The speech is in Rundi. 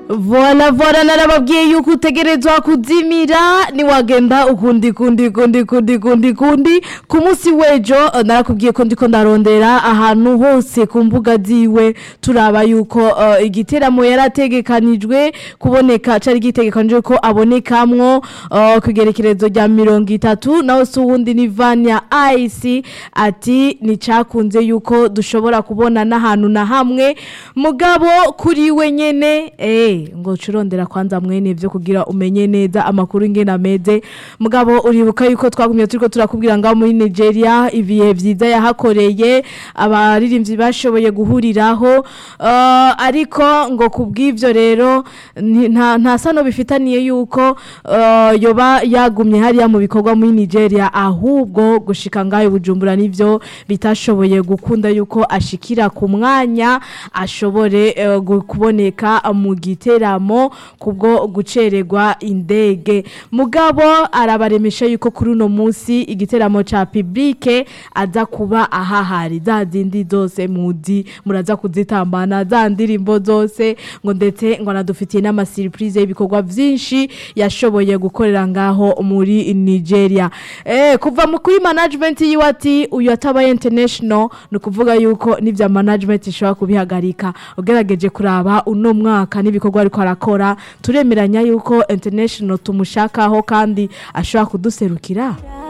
vola vola narababwiye yuko utegerezwa kuzimira niwagenda ukundi kundi kundi kundi kundi kundi ku munsi w'ejo eh, narakubwiye ko ndiko ndarondera ahantu hose ku mbuga ziwe turaba yuko eh, igiteramo yarategekanijwe kuboneka cari gitegekanijwe ko abonekamwo eh, ku igerekerezo rya mirongo itatu naho si uwundi ni vanya ice ati nticakunze yuko dushobora kubona n'ahantu na hamwe mugabo kuri we nyene eh ngo curondera kwanza mwene vyo kugira umenye neza amakuru ingene ameze mugabo uribuka yuko twagumye turiko turakubwira ngaho muri Nigeria ibihe vyiza yahakoreye abaririmbyi bashoboye guhuriraho uh, ariko ngo kubw'ivyo rero ni- nta nta sano bifitaniye yuko uh, yoba yagumye hariya mu bikorwa muri Nigeria ahubwo gushika ngayo bujumbura nivyo bitashoboye gukunda yuko ashikira ku mwanya ashobore eh, gu- kuboneka mu giteramo kubwo gucererwa indege mugabo arabaremesha yuko kuri uno munsi igiteramo ca publike aza kuba ahahari za zindi zose muzi muraza kuzitambana za ndirimbo zose ngo ndetse ngo anadufitiye n'amasurprise y'ibikorwa vyinshi yashoboye gukorera ngaho muri Nigeria eh kuva mu kuri management yiwe ati uyu atabaye international ni ukuvuga yuko n'ivya management ishobora kubihagarika ugerageje kuraba uno mwaka n'ibikorwa ariko arakora turemeranya yuko international tumushakaho kandi ashobora kuduserukira